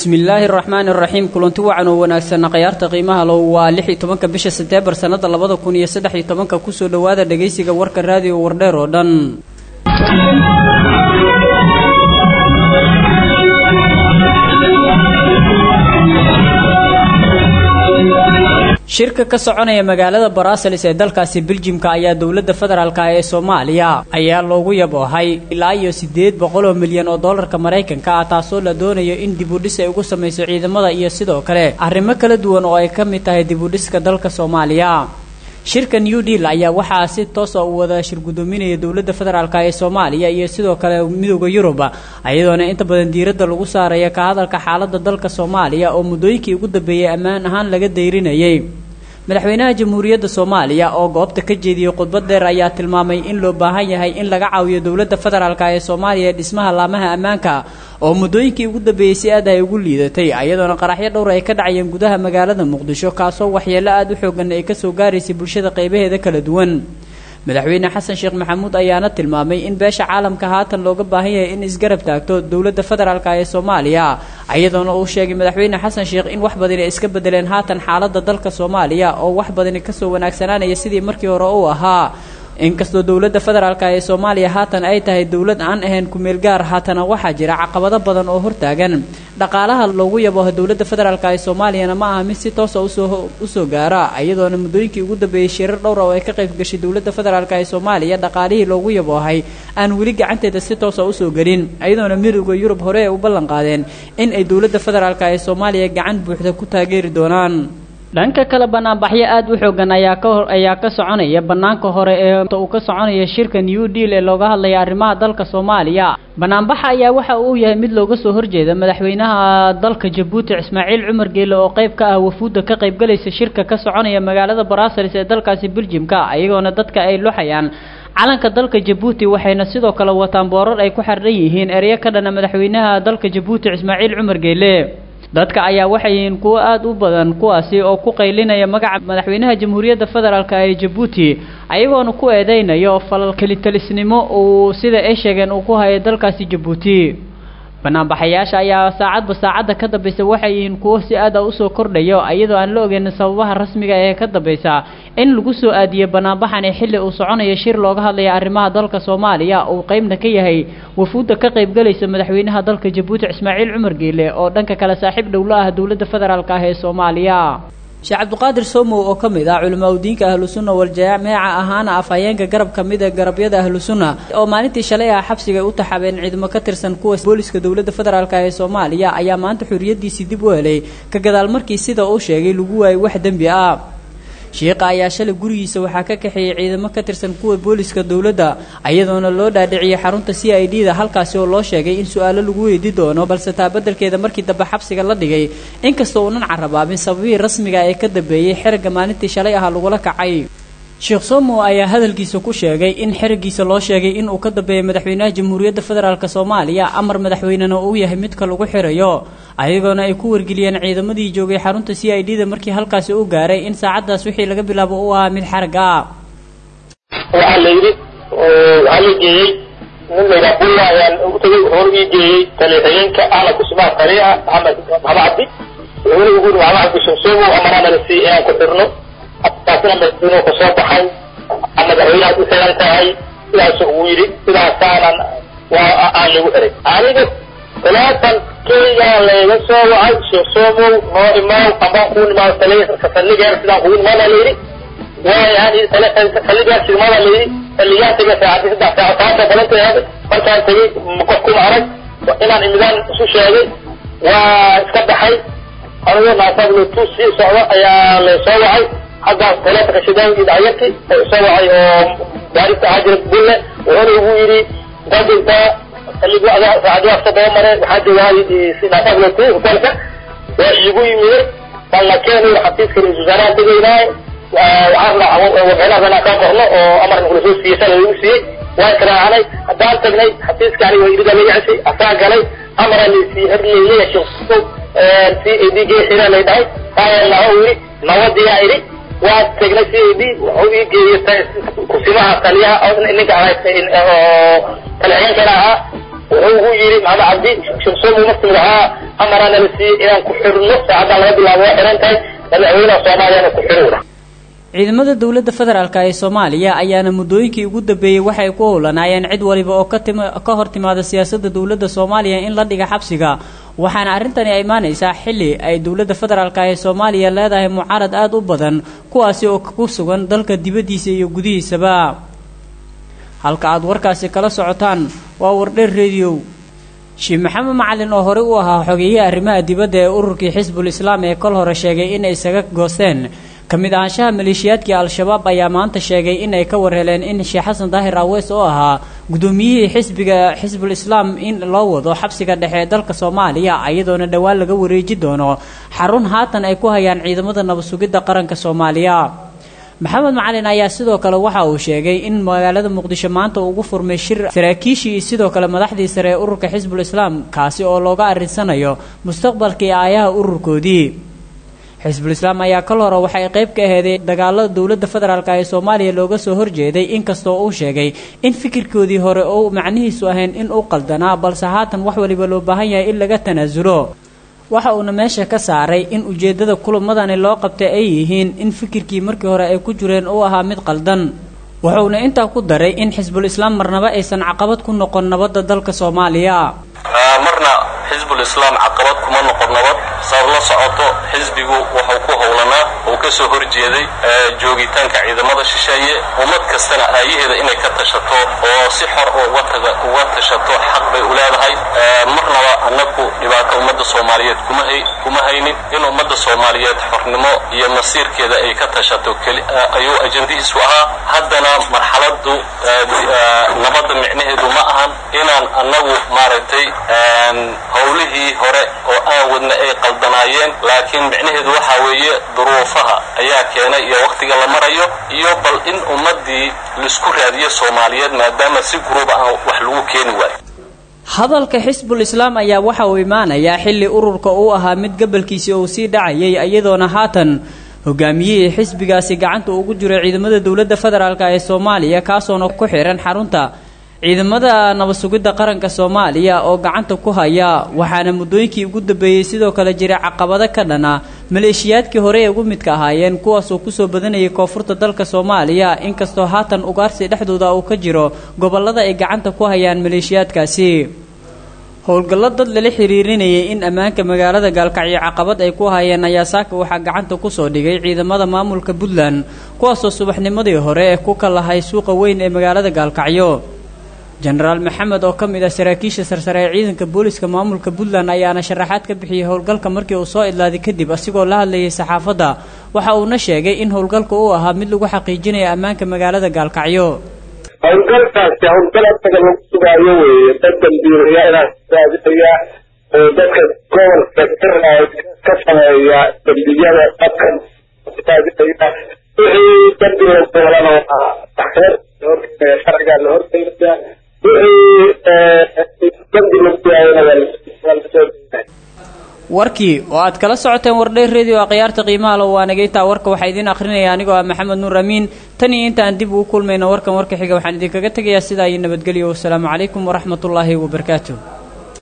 bismillaahi araxmaani araxiim kulanti wacan oo wanaagsanna khayaarta qiimaha low waa lix iyo tobanka bisha sebteembar sannada labada kun iyo saddex iyo tobanka kusoo dhowaada dhegaysiga warka raadiyo wardheer oo dhan shirka ka soconaya magaalada baraaselis ee dalkaasi beljimka ayaa dowladda federaalka ee soomaaliya ayaa loogu yaboohay ilaa iyo siddeed boqol oo milyan oo dollarka maraykanka ah taasoo la doonayo in dibudhis ay ugu samayso ciidamada iyo sidoo kale arrimo kala duwan oo ay ka mid tahay dibudhiska dalka soomaaliya shirka new deal ayaa waxaa si toosa u wada shir guddoominaya dowladda federaalk ee soomaaliya iyo sidoo kale midooda yurub iyadoona inta badan diiradda lagu saaraya ka hadalka xaaladda dalka soomaaliya oo muddooyinkii ugu dambeeyey ammaan ahaan laga dayrinayay madaxweynaha jamhuuriyadda soomaaliya oo goobta ka jeediyey khudbad dheer ayaa tilmaamay in loo baahan yahay in laga caawiyo dowladda federaalk ee soomaaliya ee dhismaha laamaha ammaanka oo muddooyinkii ugu dambeeyey si aad ay ugu liidatay iyadoona qaraxyo dhowr ay ka dhacayeen gudaha magaalada muqdisho kaasoo waxyeello aada u xoogan ay kasoo gaaraysay bulshada qaybaheeda kala duwan madaxweyne xasan sheekh maxamuud ayaana tilmaamay in beesha caalamka haatan looga baahan yahay in isgarab taagto dowladda federaalk ee soomaaliya iyadoona uu sheegay madaxweyne xasan sheekh in wax badani iska bedeleen haatan xaaladda dalka soomaaliya oo wax badani kasoo wanaagsanaanaya sidii markii hore uu ahaa inkastoo dowladda federaalk ee soomaaliya haatan ay tahay dowlad aan ahayn kumeel gaar haatana waxaa jira caqabado badan oo hortaagan dhaqaalaha loogu yaboho dowladda federaalk ee soomaaliyana ma aha mid si toosa usoo usoo gaara iyadoona muddooyinkii ugu dambeeyey shirar dhowra oo ay ka qayb gashay dowladda federaalk ee soomaaliya dhaqaalihii loogu yaboohay aan weli gacanteeda si toosa usoo gelin iyadoona midooda yurub hore ay u ballan qaadeen in ay dowladda federaalk ee soomaaliya gacan buuxda ku taageeri doonaan dhanka kale banaanbaxyo aada u xoogan ayaa ka hor ayaa ka soconaya banaanka hore ee uu ka soconaya shirka new deal ee looga hadlaya arrimaha dalka soomaaliya banaanbaxa ayaa waxa uu yahay mid looga soo horjeeda madaxweynaha dalka jabuuti ismaaciil cumar geele oo qayb ka ah wafuudda ka qaybgalaysa shirka ka soconaya magaalada baraaselis ee dalkaasi beljimka iyagoona dadka ay luxayaan calanka dalka jabuuti waxayna sidoo kale wataan boorar ay ku xardhan yihiin ereyo ka dhana madaxweynaha dalka jabuuti ismaaciil cumar geele dadka ayaa waxay yihiin kuwo aada u badan kuwaasi oo ku qaylinaya magaca madaxweynaha jamhuuriyadda federaalk ee jabuuti ayagoona ku eedeynayo falal kelitalisnimo uu sida ay sheegeen uu ku hayo dalkaasi jabuuti banaanbaxayaasha ayaa saacadba saacadda ka dambaysa waxay yihiin kuwo si aada usoo kordhayo iyadoo aan la ogeyn sababaha rasmiga ee ka dambaysa in lagu soo aadiyey banaanbaxani xilli uu soconayo shir looga hadlaya arrimaha dalka soomaaliya uu qeybna ka yahay wafuudda ka qaybgalaysa madaxweynaha dalka jabuuti ismaaciil cumar geele oo dhanka kale saaxiib dhowlo ah dowladda federaalk ah ee soomaaliya sheekh cabdiqaadir somow oo ka mid ah culimaa udiinka ahlu sunna waljameeca ahaana afhayeenka garab ka mid ee garabyada ahlu sunna oo maalintii shalay ah xabsiga u taxabeen ciidamo ka tirsan kuwa booliska dowladda federaalk ee soomaaliya ayaa maanta xuriyadiisii dib u helay ka gadaal markii sida uu sheegay lagu waayay wax dembi ah shiiqa ayaa shalay gurigiisa waxaa ka kaxeeyey ciidamo ka tirsan kuwa booliska dowladda iyadoona loo dhaadhiciyey xarunta c i d da halkaasi oo loo sheegay in su-aalo lagu weydi doono balse taa beddelkeeda markii dambe xabsiga la dhigay inkastoo uunan carabaabin sababihii rasmiga ee ka dambeeyey xerigga maalintii shalay ah lagula kacay sheekh somo ayaa hadalkiisa ku sheegay in xerigiisa loo sheegay in uu ka dambeeyay madaxweynaha jamhuuriyadda federaalk soomaaliya amar madaxweynena uu yahay midka lagu xirayo ayagoona ay ku wargeliyeen ciidamadii joogay xarunta c i d da markii halkaasi u gaaray in saacaddaas wixii laga bilaabo uu ahaa mid xarag ah waxaa la yidhi waxaa la geeyey nin layidhaha bulla ayaan u tagay hor ii geeyey taliixiyeenka ahla kusmaa taliica maxamed maxamed cabdi wuxuuna ugu yidhi maxamed cabdi shamsoomo amarana la siiyey inaan ku xirno taasina madaxweynuhu ka soo baxay madaxweynahaad u xiran tahay sidaasuu ugu yidhi sidaasaanan waa aan lagu xiray aniga talaatan keygaa layga soo wacay sheekh soomow noo imaaw ambaan kuu imaado saldhigeer sidaan kugu imaada la yidhi waayahan saldhigeer sigmada la yidhi saldhigaan tegay saacadii saddex saaco taasa balanta ahaaday markaan tegey qof kuma arag inaan imidaan isu sheegay waa iska baxay anigoo naasablo tu sii socdo ayaa lay soo wacay xaggaas taleefonka shidaanki dhacyarki oo soo wacay oo baarista ahaa jira bulle wuxuuna ugu yidhi intaad joogtaa saacadiyaa soo daba mare waxaa joogaa naasablo tu hotelka waa iigu yimide balla keenay xafiiska ra-isul wasaaraha tegaynaaye waxaan warbixinahaas inaan kaa qorno oo amarka kula soo siiyey shalay lagu siiyey waan karaacanay haddaan tagnay xafiiska aniga irida la yacsay asaa galay amara laysiiyey herleyleya sheekh c a d geesina lay dhahay taaya laha u yidhi nabadiyaa idhi waa tegnay c a d wuxuu ii geeyey kusimaha taliyaha ninka oo talixiyeenkana ahaa wuxuu ugu yidhi maxamed cabdi shirsoom markuu lahaa amaraa nala siiyey inaan ku xirno saacaddan laga bilaabo waa xiran tahay madaxweynaha soomaaliyana ku xirowna ciidamada dowladda federaalk ee soomaaliya ayaana muddooyinkii ugu dambeeyey waxay ku howlanaayeen cid waliba oo ka hor timaada siyaasadda dowladda soomaaliya in la dhiga xabsiga waxaana arrintani ay imaanaysaa xilli ay dowladda federaalk ee soomaaliya leedahay mucaarad aada u badan kuwaasi oo ku sugan dalka dibaddiisa iyo gudihiisaba halka aada warkaasi kala socotaan waa wardheer rediyow sheekh maxamed macalin oo horey u ahaa xogeeyihii arrimaha dibadda ee ururkii xisbul islaam ee kol hore sheegay inay isaga goosteen ka mid ahaanshaha maleeshiyaadkii al-shabaab ayaa maanta sheegay inay ka warheleen in sheekh xasan daahir aweys oo ahaa guddoomiyihii xisbiga xisbul islaam in loo wado xabsiga dhexe ee dalka soomaaliya iyadoona dhowaan laga wareeji doono xarun haatan ay ku hayaan ciidamada nabad sugidda qaranka soomaaliya maxamed macalin ayaa sidoo kale waxa uu sheegay in magaalada muqdisho maanta uu ugu furmay shir saraakiishii sidoo kale madaxdii sare ee ururka xisbul islaam kaasi oo looga arrinsanayo mustaqbalkii aayaha ururkoodii xisbul islaam ayaa kal hore waxay qayb ka aheeday dagaalada dowladda federaalk ee soomaaliya looga soo horjeeday inkastoo uu sheegay in fikirkoodii hore uu macnihiisu ahayn in uu qaldanaa balse haatan wax waliba loo baahan yahay in laga tanaasulo waxa uuna meesha ka saaray in ujeeddada kulamadani loo qabtay ay yihiin in fikirkii markii hore ay ku jireen uu ahaa mid qaldan wuxuuna intaa ku daray in xisbul islaam marnaba aysan caqabad ku noqon nabadda dalka soomaaliya marna xisbul islaam caqabad kuma noqon nabad saad la socoto xisbigu wuxuu ku howlanaa uu ka soo horjeeday joogitaanka ciidamada shisheeye ummad kastana aayaheeda inay ka tashato oo si xor uga tashato xaq bay u leedahay marnaba annagu dhibaato ummadda soomaaliyeed kuma haynin in ummadda soomaaliyeed xornimo iyo masiirkeeda ay ka tashato ayuu ajandihiisu ahaa haddana marxaladu nabadda micnaheedu ma ahan inaan annagu maaragtay howlihii hore oo aan wadna ay qaldanaayeen laakiin micnaheedu waxaa weeye duruufaha ayaa keenay iyo wakhtiga la marayo iyo bal in ummaddii laisku raadiyo soomaaliyeed maadaama si guruuba aan wax lagu keeni waayo hadalka xisbul islaam ayaa waxa uu imaanayaa xilli ururka uu ahaa mid gabalkiisii uu sii dhacayay iyadoona haatan hogaamiyihii xisbigaasi gacanta ugu jiro ciidamada dowladda federaalk ee soomaaliya kaasoona ku xihan xarunta ciidamada nabad sugidda qaranka soomaaliya oo gacanta ku haya waxaana muddooyinkii ugu dambeeyey sidoo kale jira caqabado ka dhana maleeshiyaadkii hore ee ugu midka ahaayeen kuwaasoo kusoo badanayay koonfurta dalka soomaaliya inkastoo haatan ugaarsi dhexdooda uu ka jiro gobollada ay gacanta ku hayaan maleeshiyaadkaasi howlgallo dad lala xiriirinayay in ammaanka magaalada gaalkacyo caqabad ay ku hayeen ayaa saaka waxaa gacanta kusoo dhigay ciidamada maamulka puntland kuwaasoo subaxnimadii hore ee ku kalahay suuqa weyn ee magaalada gaalkacyo jenaraal maxamed oo ka mid ah saraakiisha sarsare ee ciidanka booliska maamulka puntland ayaana sharaxaad ka bixiyey howlgalka markii uu soo idlaaday kadib asigoo la hadlayay saxaafadda waxa uuna sheegay in howlgalka uu ahaa mid lagu xaqiijinayo ammaanka magaalada gaalkacyo howlgalkaasi howlgal asaga lagu sugaayo weeye dad dambiilayaala raadinaya oo dadka gobolka ka sameeya dambiyada dadka raadinaya wixii dambi la doolana waa maxkamad la horgeynaya sharcigaa la horgeynaya wixii dambi lagu yaayana waa lasoo geynaya warkii oo aad kala socoteen wardheer radio akhyaarta qiimaha lo waa nagaytaa warka waxaa idiin akhrinaya anigoo ah maxamed nuur amiin tan iyo intaan dib ugu kulmayno warkan warka xiga waxaan idinkaga tegayaa sidaa iyo nabadgelyo wasalaamu calaykum waraxmatullaahi wabarakaatuh